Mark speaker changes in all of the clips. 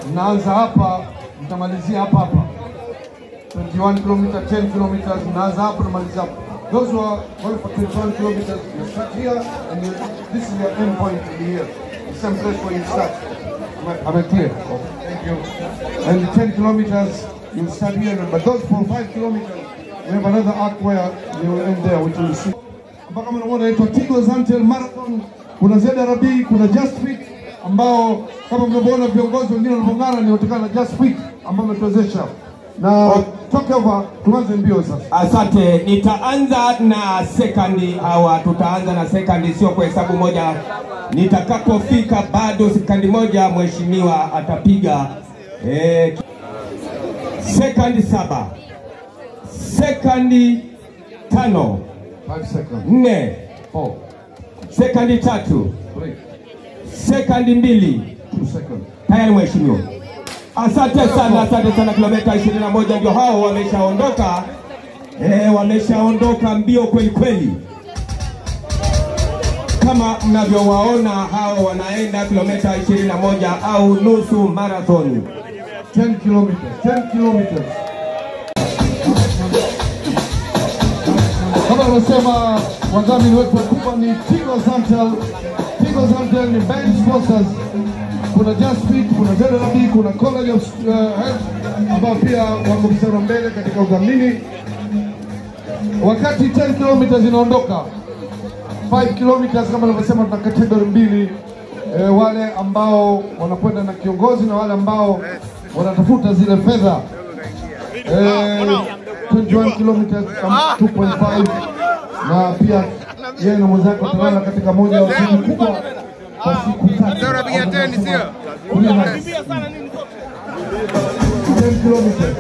Speaker 1: mnaanza hapa, mtamalizia hapa hapa. 21 kilometer, 10 kilometers, mnaanza hapo namalizia hapo. Those who are going for 21 kilometers, you start here and you, this is your end point to be here. The same place where you start. Am I, am I clear? Thank you. And the 10 kilometers, you start here, but those for 5 kilometers, we have another arc where you will end there, which you will see. Hapa kama unaona inaitwa Tigo Zantel Marathon, kuna ZRB, kuna Just Fit ambao kama mnavyoona viongozi wengine wanavyong'ara ni kutokana na Just Fit ambao umetuwezesha na toke over, tuanze mbio sasa.
Speaker 2: Asante, nitaanza na sekandi hawa, tutaanza na sekandi, sio kwa hesabu moja. Nitakapofika bado sekandi moja, mheshimiwa atapiga eh, sekandi saba, sekandi tano,
Speaker 1: 5 seconds.
Speaker 2: nne,
Speaker 1: 4,
Speaker 2: sekandi tatu,
Speaker 1: 3,
Speaker 2: sekandi mbili.
Speaker 1: 2 seconds.
Speaker 2: Tayari mheshimiwa. Asante sana, asante sana. Kilomita 21 ndio hao wameshaondoka, eh, wameshaondoka mbio kweli kweli, kama mnavyowaona hao wanaenda kilomita 21 au nusu marathon.
Speaker 1: 10 kilometers, 10 kilometers. Kama alivyosema wadhamini wetu wakubwa ni Tigo Zantel. Tigo Zantel ni band sponsors. Kuna Just Fit, kuna ZRB, kuna College of uh, Health ambao pia wako mstari wa mbele katika udhamini. Wakati 10 kilometers inaondoka 5 kilometers kama nilivyosema, tuna category mbili e, wale ambao wanakwenda na kiongozi na wale ambao wanatafuta zile fedha e, 21 kilometers kama 2.5 na pia yeye na mwenzake watalala katika moja ya hoteli kubwa kwa siku tatu.
Speaker 3: Sasa unapiga teni, sio?
Speaker 1: Kumi na- 10 kilometers.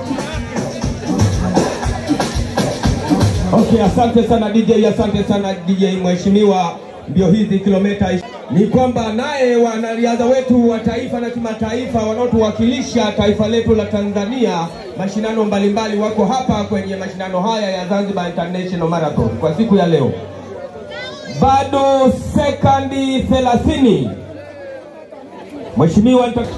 Speaker 2: Okay, asante sana DJ, asante sana DJ mheshimiwa. Mbio hizi kilomita ish- ni kwamba naye wanariadha wetu wa taifa na kimataifa wanaotuwakilisha taifa letu la Tanzania mashindano mbalimbali wako hapa kwenye mashindano haya ya Zanzibar International Marathon kwa siku ya leo. Bado sekandi 30. Mheshimiwa nita...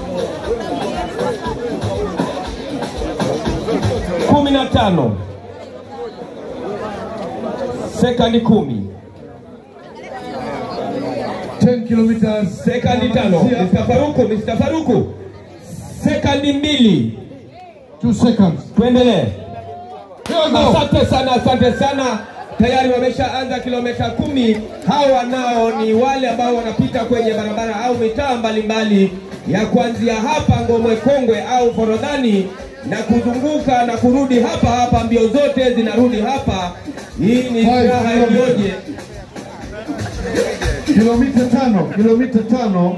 Speaker 2: kumi na tano sekandi kumi
Speaker 1: 10 kilometers.
Speaker 2: sekandi tano Mr. Faruku, Mr. Faruku sekandi mbili
Speaker 1: 2 seconds.
Speaker 2: tuendelee
Speaker 1: Here we go.
Speaker 2: asante sana asante sana tayari wameshaanza kilomita kumi hawa nao ni wale ambao wanapita kwenye barabara au mitaa mbalimbali ya kuanzia hapa ngomwe kongwe au forodhani na kuzunguka na kurudi hapa hapa mbio zote zinarudi hapa hii ni
Speaker 1: Five
Speaker 2: furaha
Speaker 1: kilometers.
Speaker 2: iliyoje
Speaker 1: kilomita tano kilomita tano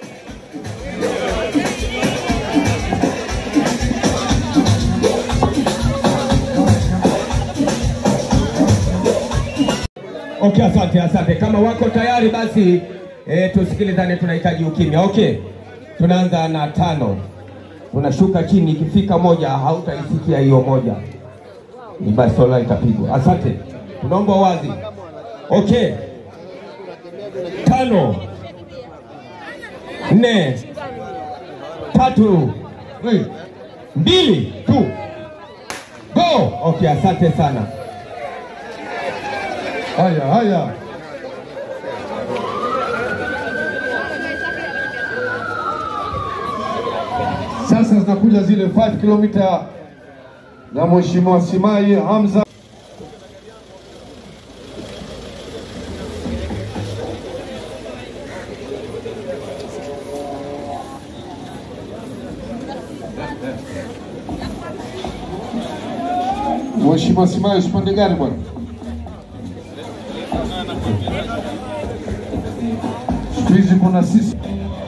Speaker 2: Okay, asante asante. Kama wako tayari basi e, tusikilizane, tunahitaji ukimya. Okay, tunaanza na tano, tunashuka chini. Ikifika moja hautaisikia hiyo moja, ni bastola itapigwa. Asante, tunaomba wazi. Okay, tano, nne, tatu,
Speaker 1: Three.
Speaker 2: mbili, tu, go. Okay, asante sana.
Speaker 1: haya haya sasa zinakuja zile 5 kilomita za mheshimiwa Simai Hamza Mheshimiwa Simai usipande gari bwana siku hizi kuna sisi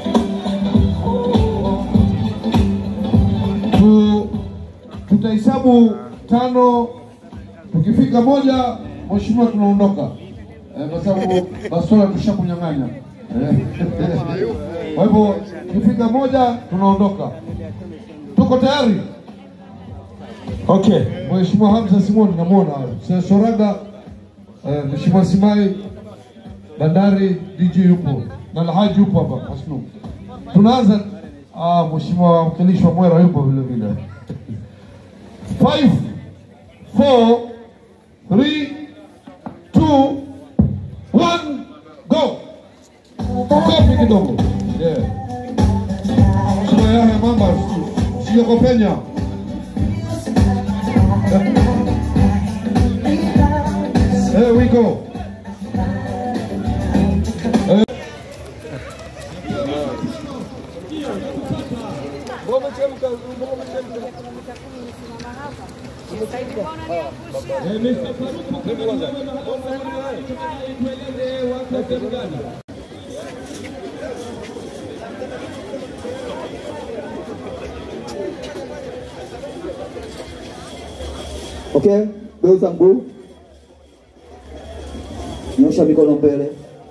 Speaker 1: tu, tutahesabu tano, tukifika moja, mheshimiwa, tunaondoka eh, kwa sababu bastola tushakunyang'anya eh. Kwa hivyo tukifika moja, tunaondoka. Tuko tayari?
Speaker 2: Okay.
Speaker 1: Mheshimiwa Hamza Simoni namwona Sir Soraga, eh, Mheshimiwa Simai Bandari, DJ yupo na Alhaji yupo hapa Masnu. Tunaanza Ah, mheshimiwa mwakilishi wa Mwera yupo vile vile. 5 4 3 2 1 go. Kofi kidogo. Yeah. Mheshimiwa Yahya Mamba, sio kopenya. There we go.
Speaker 3: Okay, geuza mguu, nyosha mikono mbele.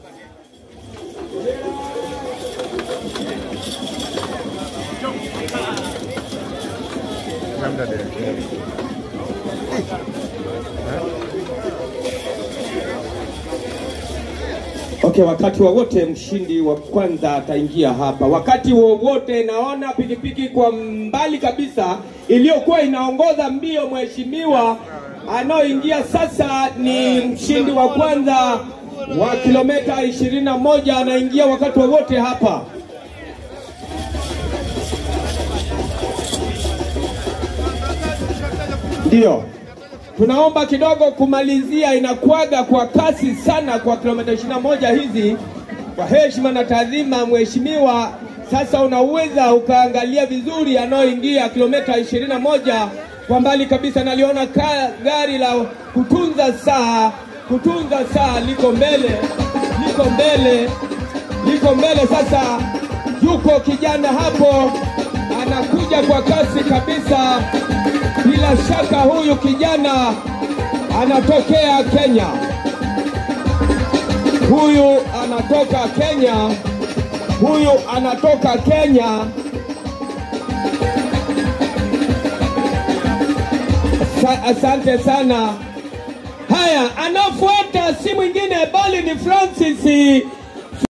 Speaker 2: Okay, wakati wowote mshindi wa kwanza ataingia hapa. Wakati wowote naona pikipiki kwa mbali kabisa iliyokuwa inaongoza mbio, mheshimiwa anaoingia sasa ni mshindi wa kwanza wa kilomita ishirini na moja anaingia wakati wowote hapa. Ndio tunaomba kidogo kumalizia, inakuaga kwa kasi sana kwa kilomita 21 hizi. Kwa heshima na taadhima, mheshimiwa, sasa unaweza ukaangalia vizuri anayoingia kilomita 21 kwa mbali kabisa. Naliona ka, gari la kutunza saa, kutunza saa liko mbele, liko mbele, liko mbele. Sasa yuko kijana hapo anakuja kwa kasi kabisa. Bila shaka huyu kijana anatokea Kenya, huyu anatoka Kenya, huyu anatoka Kenya. Sa asante sana. Haya, anafuata si mwingine bali ni Francis